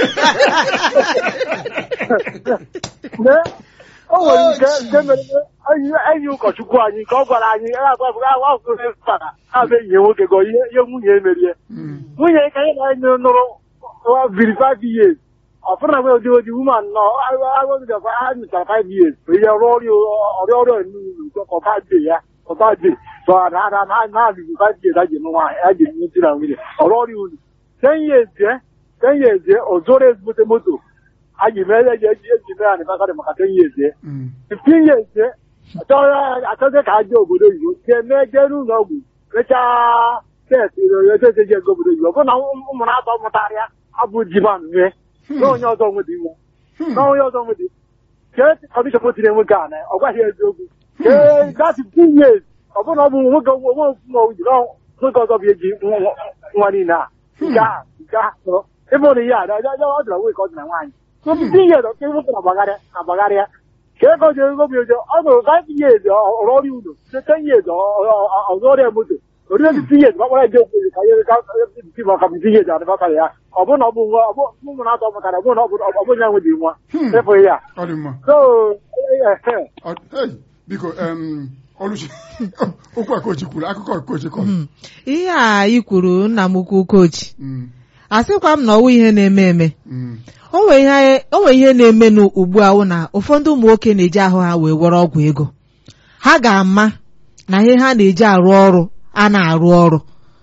Lee, o nwere nke nke mere enyi enyi ụkọchukwu anyị nke ọ gwara anyị agwara abụ enyi ya nwoke gọ ihe ihe nwunye ya merie Mm, nwunye ka anyị na anyị nụrụ biri five years ọfụna gbe odi odi woman nọ agwagidekwa ha nụchara five years ihe rụọ ọrịa ọrịa ọrịa nnukwu ọba de ya ọba de so na na na na biri five years a ji nụ nwaanyị a ji nụ di na nwunye ọrụ ọrịa unu ten years je ten years je o zoro ezigbote moto a ji mee eji eji eji mee anịbasarị maka ten years je mm, fifteen years je achọghị ka a jee obodo oyibo ga-eme jee n'ụlọ ọgwụ mechaa test edozi je ego obodo oyibo ọ bụrụ na ụmụ na-atọ mụtarịa abụ ji ma mee na onye ọzọ nwedị nwa na onye ọzọ nwedị kee kọdishọn o tiri nwoke a na ọ gwaghị eziokwu kee that fifteen years ọ bụrụ na ọ bụ nwoke onwe ofu ma oji na nwoke ọzọ bụ eji nwa- nwa niile a nke a nke a sọrọ ebe ọ na ihe a ọ dịra nwoke ọ dị na nwaanyị so fifteen years ọke nwoke na-agbagharịa na-agbagharịa ka ego ji ego bi ojo ọ nụrụ five years ọrụ ọrụ udo ten years ọzọ ọrịa moto orire fifteen years gbakpara eje okwu ka ihe ka ebe maka fifteen years adịbatara ya ọ bụrụ na ọ bụ nwa ọ bụ ụmụ na-atọ mụtara ọ bụrụ na ọ bụ ọ bụ ya nwe dị nwa efụghị ya ọ dị mma so eh, Ọ- hey, biko em, oluchi okwu a kochi kwuru akụkọ kochi kọrọ Hmm. ihe a ị kwuru nna m ukwu kochi Mm, asịkwa m na ọwụ ihe na-eme eme mm, o nwere ihe o nwere ihe na-emenụ ugbu a wụ na ụfọdụ ụmụ nwoke na-eji ahụ ha wee were ọgwụ ego ha ga-ama na ihe ha na-eji arụ ọrụ a na-arụ ọrụ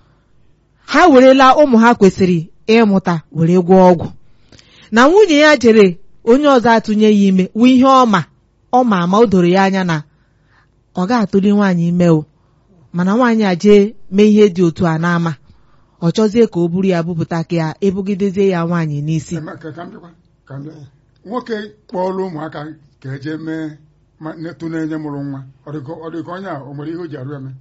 ha werela ụmụ ha kwesịrị ịmụta were gwọọ ọgwụ na nwunye ya jere onye ọzọ atụnye ya ime wụ ihe ọma ọma ama o doro ya anya na ọ ga-atụli nwaanyị ime o mana nwaanyị a jee mee ihe dị otu a n'ama ọ chọzie ka o buru ya bupụta ka ya ebugidezie ya nwaanyị n'isi ema- ka ka m bịakwa ka m bịa nwoke kpọọla ụmụaka ka eje mee ma netụ na-enye mụrụ nwa ọ dị ka ọ dị ka onye a o nwere ihe o ji arụ eme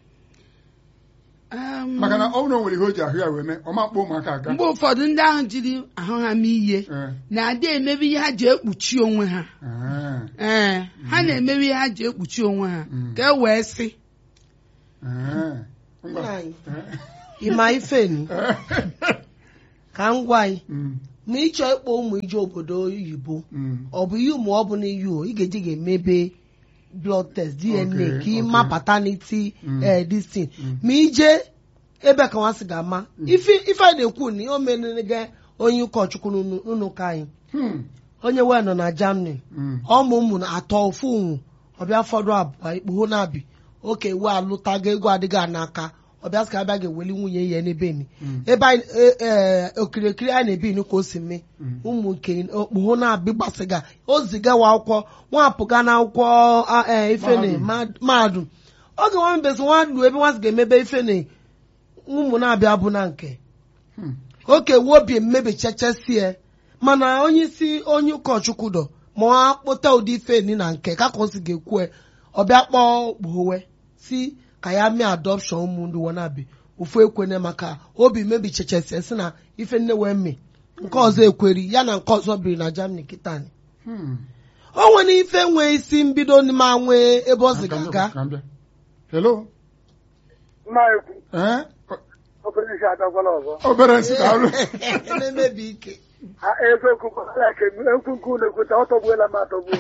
Em, maka na ọ bụrụ na o nwere ihe o ji ahụ ya wee mee ọ ma kpọ ụmụaka aga mgbe ụfọdụ ndị ahụ jiri ahụ ha mee ihe Ee, na-adị emebe ihe ha ji ekpuchi onwe ha ee, ee ha na-emebe ihe ha ji ekpuchi onwe ha Mm. ka e wee sị ee. Ngwa. Nna anyị. Ee, ịma ifeni ka m gwa anyị mm, ma ịchọ ịkpọ ụmụ ije obodo oyibo mm, ọ bụ ihe ụmụ ọ bụ na iyi o ị ga-eji ga-emebe blood test dna Okay, ka ị okay. ma paternity Mm. eh, this thing ma ije ebe ka nwa sị ga-ama ife ife anyị na-ekwu na o merere onye ụkọchukwu n'ụlọ n'ụlọ ụka anyị Hmm. onye wee nọ na germany Mm. ọmụ ụmụ na atọ ofu ụnwụ ọbịa fọdụ abụọ ikpugho na-abị oke we alụtago ego adịghị a n'aka ọbịa sị ka abịa ga-eweli nwunye ya n'ebe ni ebe anyị e- e- okirikiri anyị na-ebi ni ka o si mee ụmụ nke okpugho na-abị gbasịga o zigawa akwụkwọ nwapụga na akwụkwọ a- e, ifene mahadum oge nwa mbezi nwa lu ebe nwa sị ga-emebe ifene ụmụ na-abịa bụ na nke Hmm. oke wobi mmebichachasie mana onye isi onye ụkọchukwu dọ ma ọ kpụta ụdị ife ni na nke ka ka o si ga-ekwu ọbịa kpọọ gbowe si ka ya mee adọpshọn ụmụ ndị wanabi ofu ekwene maka obi mebichachasie si na ife nne wee mee nke ọzọ ekweri ya na nke ọzọ biri na germany kitani Hmm. o nwere ife nwee isi mbido ma nwee ebe ọ si Ka m bịa, ga-aga ka m bịa. hello mma ekwu ee obere isi adakwala ọzọ obere nsị daalụ na-emebi ike ha eziokwu gwara ka ekwu nke unu ekwuta ọ tọgbuola m atọgbuo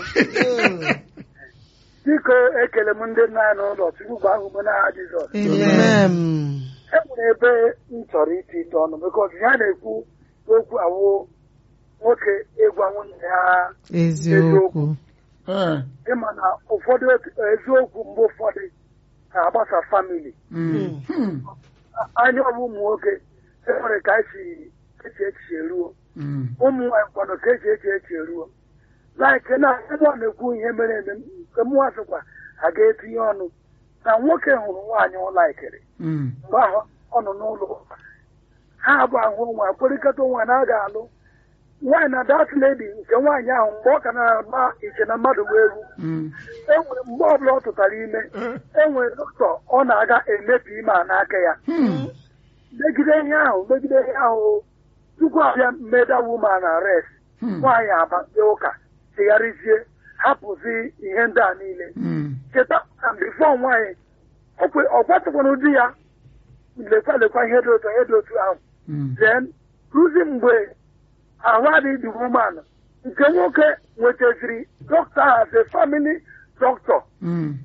biko ekele m ndị nna anyị n'ụlọ chukwu gba ahụ m n'aha jizọs Amen. e nwere ebe m chọrọ iti ite ọnụ bikọs ya na-ekwu okwu awụ nwoke ịgwa nwunye ya eziokwu ee ịma na ụfọdụ eziokwu mgbe ụfọdụ na-agbasa famili Mm. Hmm. anya ọbụ ụmụ nwoke enwere ka esi echi echiche eruo Mm. ụmụ nwaanyị kwanụ ka eji echi echi eruo laike na ebe ọ na-ekwu ihe mere eme nke mụnwa sịkwa ha ga-etinye ọnụ na nwoke hụrụ nwaanyị ọ laikiri Mm. mgbe ahụ ọ nọ n'ụlọ ụka ha abụ ahụ onwe akpọrịkọta onwe na a ga-alụ nwaanyị na dat ledi nke nwaanyị ahụ mgbe ọ ka na-agba iche na mmadụ bụ egwu Mm. enwere mgbe ọbụla ọ tụtara ime enwere dọkịta ọ na-aga emepi ime a n'aka ya Hmm. megide ihe ahụ megide ihe ahụ tupu abịa mmeda woman arrest Hmm. nwaanyị abanye ụka chegharịzie hapụzi ihe ndị a niile Mm. cheta na bifo nwaanyị ọkwe- ọ gwatụkwana di ya lekwa lekwa ihe dị otu ihe dị otu ahụ Mm. then ruzi mgbe ahụ adịghị dị woman nke nwoke nwetaziri dọkịta as a family doctor Mm.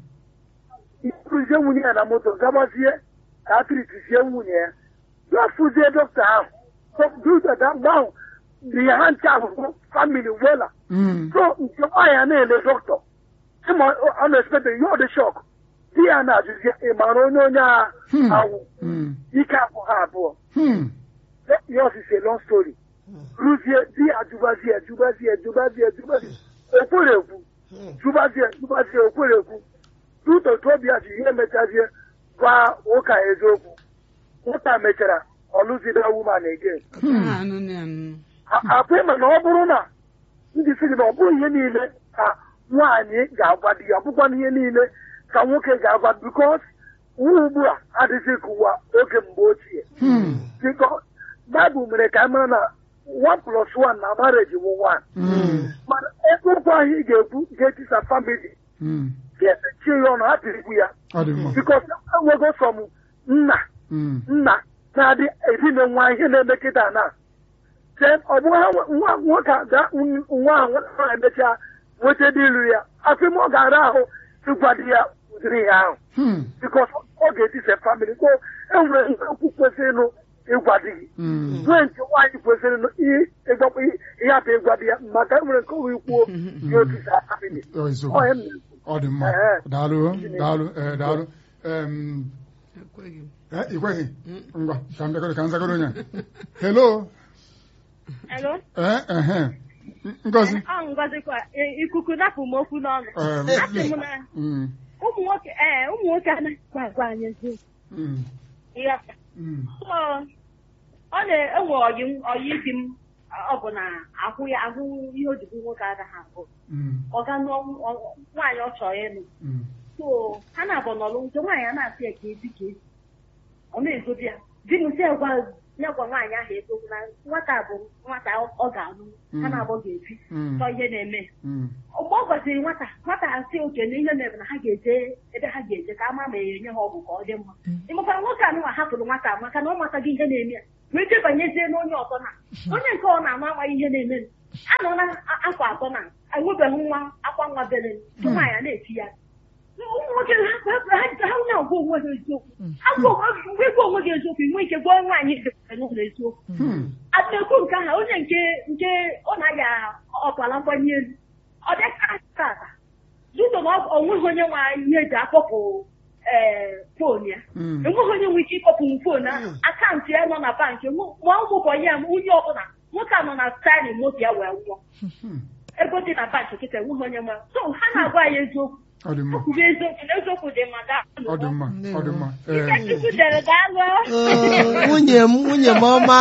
iruzie nwunye ya na moto gabazie ka a tritizie nwunye ya gafuzie dọkịta ahụ dudada mgbe ahụ dị ya ha nche ahụhụ famili wela Mm. so nke nwaanyị a na-ele dọkịta ịma ọ na-espete ihe ọ dị shọk di ya na-ajụzie ị mara onye onye a Hmm. awụ Mm. ike abụ ha abụọ Hmm. ihe ọsịsị long story ruzie di ya jụbazie jụbazie jụbazie jụbazie okwere ekwu jụbazie jụbazie okwere ekwu tutotu obi ya ji ihe mechazie gwa ụka eziokwu ụta mechara ọlụzida woman again ha anụ na anụ akwa ịma na ọ bụrụ na ndị sị gị na ọ bụrụ ihe niile ka nwaanyị ga-agwa di ya ọ bụkwa ihe niile ka nwoke ga-agwa bikos nwa ugbu a adịghị ka ụwa oge mgbe ochie Hmm. biko baịbụl mere ka anyị mara na one plus one na marriage wụ one Mm. mana ebe okwu ahụ ị ga-ekwu ga-etisa famili Mm. ga-emechi ya ọnụ hapụ ikwu ya ọ dị mma bikos enwego sọm nna Mm. nna na-adị edine nwa ihe na-eme kịta na then ọ bụghị ha nwe- nwa nwoke a ga nwa ahụ nwa emechaa nweta dị ilu ya afọ ime ọ ga-ara ahụ ịgwa di ya ụdịrị ihe ahụ Hmm. bikos ọ ga-etise famili so enwere ihe okwu kwesịrị ịnụ ịgwa di gị Mm. nwee nke nwaanyị kwesịrị ịnụ i- ịgwakwa i- ịhapụ ịgwa di ya maka enwere nke owe ikwuo ya otisa famili Ọ ọ eziokwu. ya m na-ekwu. ọ dị mma Ehe. daalụ daalụ ee daalụ Em, ekweghị m eh, ị kweghị ngwa ka m bịakọrọ ka m zagoro onye a. hello Hello? ee ehe ngozi Ọ ngọzikwa e- ikuku napụ m okwu n'ọnụ. Em, Asị m na mm, ụmụ nwoke ee ụmụ nwoke anaghịkwa agwa anyị eziokwu. mm, Ịghọta? mm, So, ọ na-enwe ọyị m ọyị isi m ọ bụ na ahụ ya ahụ ihe ojigbo nwoke agaghị abụ mm, ọ ga nụọ nw- nwaanyị ọ chọrọ ịnụ mm, so ha na-abụ n'ọlụ nke nwaanyị a na-asị ya ka ezi ka ezi ọ na-egobi ya di m si gwa ya gwa nwaanyị ahụ eziokwu na nwata bụ nwata ọ ga-alụ ha na-abụ ga-ebi mm, chọọ ihe na-eme mm, mgbe ọ gwaziri nwata nwata asị oke na ihe mere na ha ga-eje ebe ha ga-eje ka ama ma ya enye ha ọgwụ ka ọ dị mma ịmakwara nwoke anụnwa hapụrụ nwata maka na ọ mataghị ihe na-eme ya wee jebanyezie n'onye ọzọ na onye nke ọ na-ama amaghị ihe na-eme anọ na afọ atọ na enwebeghị nwa akwa nwa bere nke nwaanyị a na-eti ya ụmụ nwoke ha ha ha na-agwa onwe ha eziokwu ha gwa mgbe gwa onwe gị eziokwu ị nwee ike gwa nwaanyị dịbara n'ụlọ eziokwu Hmm. adịekwu nke ahụ onye nke nke ọ na-aya ọkpala mgbanye elu ọ dịka tata duto na ọ nweghị onye nwe ihe eji akpọpụ ee fon ya Hmm. enweghị onye nwere ike ịkpọpụ fon ahụ akaụntụ ya nọ na bankị mụ- ma ụmụkọ ya onye ọbụla nwoke a nọ na staịlị moto ya wee nwụọ Hmm. ego dị na bankị kịta enweghị onye nwe so ha na-agwa ya eziokwu ọ dị mma kwuru eziokwu na eziokwu dị mma gaa ọ dị mma ọ dị mma Ee, Chukwu dere daalụ Ee, nwunye m nwunye m ọma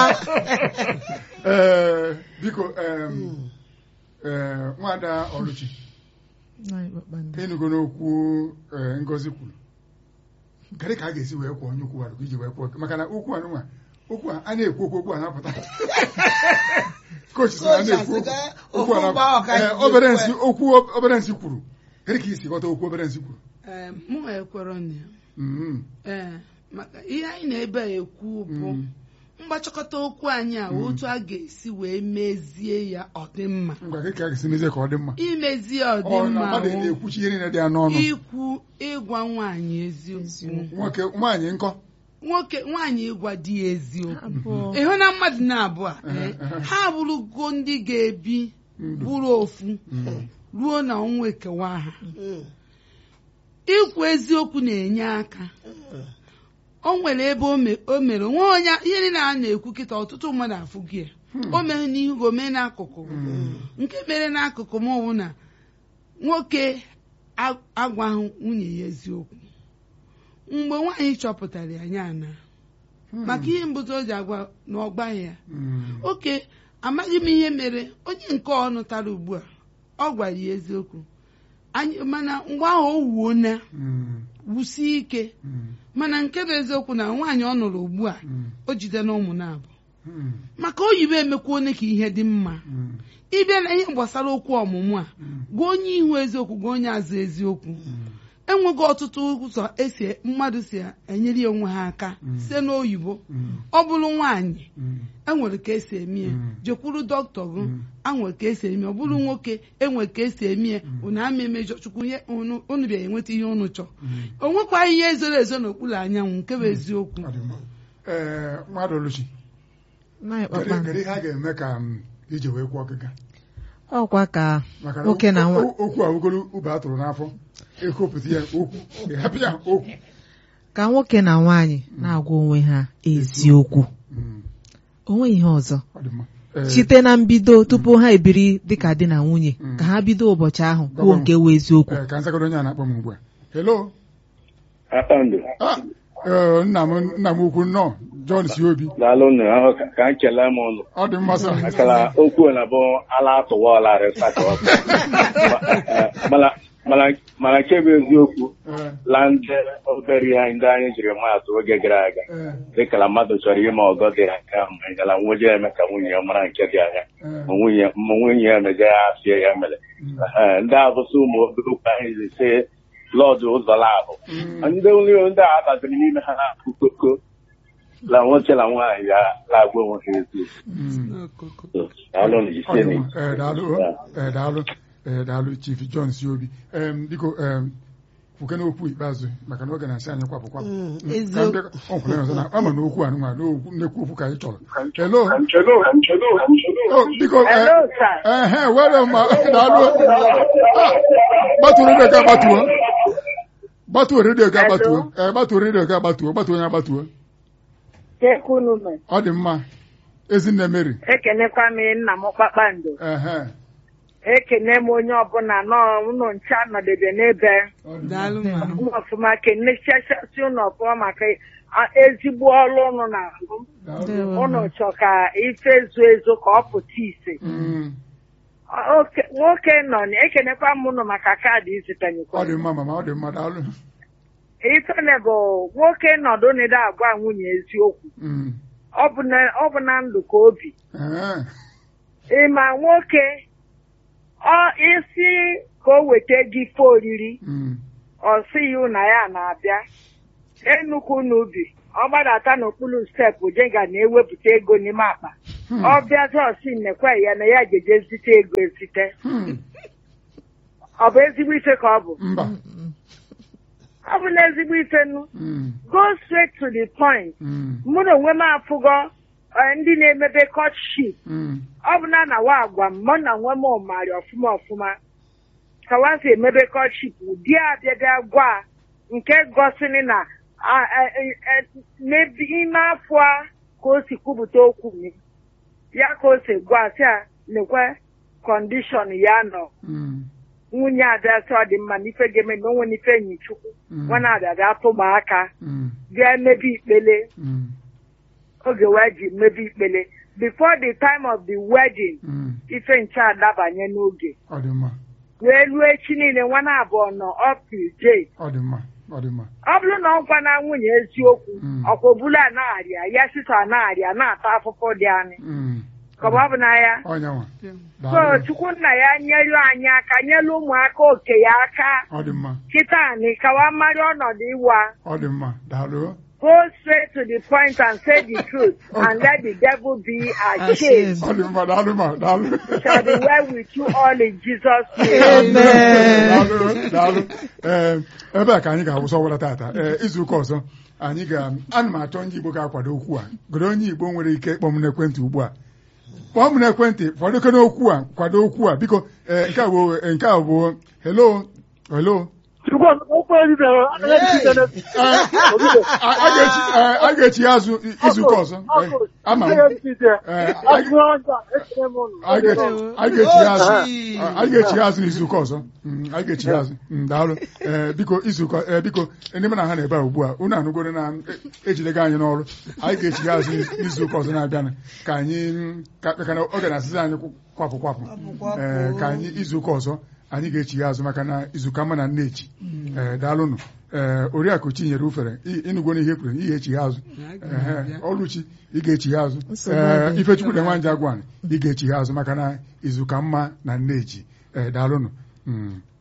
ee, biko em, ee, nwada ọlụchi Nwaanyị kpakpando. ịnụgo n'okwu ee, ngozi kwuru kedụ ka a ga-esi wee kwụọ onye okwu iji wee kwụọ maka na okwu anụnwa okwu a a na-ekwu okwu okwu a na-apụta kochi sị na a na-ekwu Coach asị okwu okwu a ga- okwu ahụ ka na- anyị ee, obere ji nsị ekwu okwu obere nsị kwuru kedụ ka isi ghọta okwu obere nsị kwuru Ee, mụ ekwere na ya Mm, ee maka ihe anyị na-ebe a ekwu bụ mm. mgbachọkọta okwu anyị a otu a ga-esi wee mezie ya ọdịmma ngwa gị ka a ga-esi mezie ka ọ dị mma imezie ọ na ọdịmma mmadụ wụ na-ekwuchi ihe niile dị ya n'ọnụ ikwu ịgwa nwaanyị eziokwu nwoke nwaanyị nkọ nwoke nwaanyị ịgwa di ya eziokwu Abụọ. ịhụ na mmadụ na-abụọ a, Ehe, ee, ehe. ha bụrụgo ndị ga-ebi Ndụ. bụrụ ofu Mm, ruo na ọnwa ekewa ha Mm. ikwu eziokwu na-enye aka o nwere ebe o me- o mere nwe onye ihe niile a na-ekwu kịta ọtụtụ mmadụ afụghị ya o mere n'ihu gị o mee n'akụkụ gị. mm, nke mere n'akụkụ m bụ na nwoke a- agwaghị nwunye ya eziokwu mgbe nwaanyị chọpụtara ya ya na maka ihe mbụta o ji agwa na ọ gbaghị ya mm, oke amaghị m ihe mere onye nke ọ nụtara ugbu a ọ gwara ya eziokwu anyị mana mgbe ahụ o wuo na mm, wusie ike mm, mana nke bụ eziokwu na nwaanyị ọ nụrụ ugbu a mm, o jide na ụmụ na-abụ mm, maka oyibo emekwa onye ka ihe dị mma mm, ịbịa na ihe gbasara okwu ọmụmụ a mm, gwa onye ihu eziokwu gwa onye azụ eziokwu mm. enweghị ọtụtụ ụzọ esi mmadụ si enyere ya onwe ha aka Mm. site n'oyibo Mm, ọ bụrụ nwaanyị mm, enwere ka esi eme ya Mm. jekwuru dọkịta gụ Mm. anwere ka esi eme ya ọ bụrụ nwoke enwere ka esi eme ya unu ama emejọ chukwu ihe unu unu bịara enweta ihe unu chọọ mm. o nwekwaghị ihe zoro ezo n'okpuru anyanwụ nke bụ eziokwu Ọ dị mma. Ee, mmadụ oluchi Nwaanyị kedu kpakpando. kedu ihe a ga-eme ka m ije wee kwụọ ọgịga ọkwa ka maka na nwoke na nwa o- o- okwu a wugoro ube a tụrụ n'afọ ekopụta ya okwu ịhapụ ya okwu ka nwoke na nwaanyị na-agwa onwe ha eziokwu Mm, onwe ihe ọzọ ọ dị mma Ee, site na mbido tupu ha ebiri dịka di na nwunye Mm. ka ha bido ụbọchị ahụ kwuo Gwa m. nke wụ eziokwu ee, ka nzagoro onye a na-akpọ m ugbu a hello Kpakpando Ah, ee, nna m nna m ukwu nnọọ John si obi daalụ nụ ahụ ka ka m kelee m ụnụ ọ dị mma sa makana okwu na bụ ala atụwa ọla resat mana mana mana nke bụ eziokwu Ee, la ndị obere ihe ndị anyị jiri maatụ oge gara aga ee, dịka na mmadụ chọrọ ime ọgọ dị aka ma ngala nwoje eme ka nwunye ya mara nke dị anya ee, ma nwunye ma nwunye ya meje ya afie ya mere Mm. Ehe, ndị abụsị ụmụ obere okwu anyị ji si lọdụ ụzọ labụ Mm. ndị nri ndị a batịrị n'ime ha na-akụ koko la nwoke na nwaanyị ya na-agwa onwe ha eziokwu mm. n'okoko daalụ nụ Ọ dị jisie mma. Ee, daalụ ee, daalụ ee, daalụ chief John si obi Em, biko em, kwuke n'okwu ikpeazụ maka na oge na-asị anyị kwapụ kwapụ Mm, Mm, ka eziokwu. ndị- ọ kwụrụ ya ọzọ na ama na okwu anụnwa n'okwu nnekwu okwu ka anyị chọrọ hello Oh, biko eh, Hello, sir. ehe were ma daalụ Ah, gbatuo redio ga agbatuo gbatuo redio ga agbatuo ee gbatuo redio ga agbatuo gbatuo onye agbatuo Tekunu me. ọ dị mma ezinne Mary Ekenekwa m nna m kpakpando. ehe Ekene m onye ọbụla nọ ụnụ nche anọdebe n'ebe daalụ ma ụnụ ọfụma kenechachasị ụnụ ọfụma maka a- ezigbo ọrụ ụnụ na-alụ Ndewo ụnụ ma. chọ ka ife ezu ezu ka ọ pụta ise Mm, Oke- nwoke nọ na- ekenekwa m ụnụ maka kaadị izitanyekwa ọ dị mma mama ọ dị mma daalụ ifene bụ nwoke nọdụ n'ide agwa nwunye eziokwu Mm, ọ bụ na- ọ bụ na ndụ ka obi ehe, ịma nwoke ọ isi ka o weta gị ife oriri mm, ọ sị ya na ya na-abịa enukwu n'ubi ọ gbadata n'okpuru steepụ jega na-ewepụta ego n'ime akpa hmm, ọ bịazi ọsị nnekwa ya na ya jeje zite ego ezite hmm, ọ bụ ezigbo ife ka ọ bụ mba ọ bụ n'ezigbo ifenu Mm, go straight to the point mm, mụ na onwe m afụgo eh, ndị na-emebe courtship mm, ọ bụ na na wa agwa m mụ na onwe m ọmarị ọfụma ọfụma ka wa si emebe courtship ụdị abịabịa gwa nke gosiri na a- a- e- e- n'ebe ime afọ a ka o si kwupụta okwu m ya ka o si gwa sị a lekwe kọndishọn ya nọ mm, nwunye abịa sị ọ dị mma n'ife ga-eme na onwe n'ife enyi chukwu Mm. nwa na-abịa bịa tụba aka mm, bịa emebe ikpele mm, oge wee ji mebe ikpele before the time of the wedding mm. ife nche adabanye n'oge ọ dị mma wee ruo echi niile nwa na abụọ nọ up to date ọ dị mma ọ dị mma ọ bụrụ na ọ gwa na nwunye eziokwu Mm. ọkwa obulu anagharịa ya sisa anagharịa na-ata afụfụ dị anyị Mm, ka ọ bụ na ya onye nwa so daalụ chukwu nna ya nyelu anyị aka nyelu ụmụaka oke ya aka ọ dị mma kịta anyị kawa mmarị ọnọdụ ịwa ọ dị mma daalụ go straight to the point and say the truth and let the devil be ashamed. ọ dị mma daalụ ma daalụ Shall be well with you all in Jesus' name. daalụ daalụ ee ebe a ka anyị ga-awụsa ọwara tata ee izu ụka ọzọ anyị ga ana m achọ ndị Igbo ga-akwado okwu a goro onye Igbo nwere ike ịkpọ m n'ekwentị ugbu a kpọọ m n'ekwentị fọdụkere okwu a kwado okwu a biko ee nke a bụ nke a bụ hello hello Chukwu okwu ebibere anaghị ejide Ee, a a ga-echi ee, a ga-echi ya azụ izu ụka ọzọ Ee, ama m Ee, a a ga- a ga-echi ya azụ a ga-echi ya azụ n'izu ụka ọzọ Mm, a ga-echi ya azụ Mm, daalụ ee biko izu ụka ee biko ndị mụ na ha na-ebe a ugbu a unu anụgoro na e- ejidego anyị n'ọrụ anyị ga-echi ya azụ n'izu ụka ọzọ na-abịanụ ka anyị mm, ka ka na oge na-asịzi anyị kwapụ kwapụ ee ka anyị izu ụka ọzọ anyị ga-echi ya azụ maka na izuụka mma na nnechi ee daalụnụ ee oriakụ chinyere ufere ị- ịnụgwo n'ihe kwuru ihe echi ya azụ Ehe, ọlụchi ị ga-echi ya azụ Nsogbu ee adịghị. ifechukwu na nwanja gwan ị ga-echi ya azụ maka na izuụka mma na nneji ee daalụnụ Mm.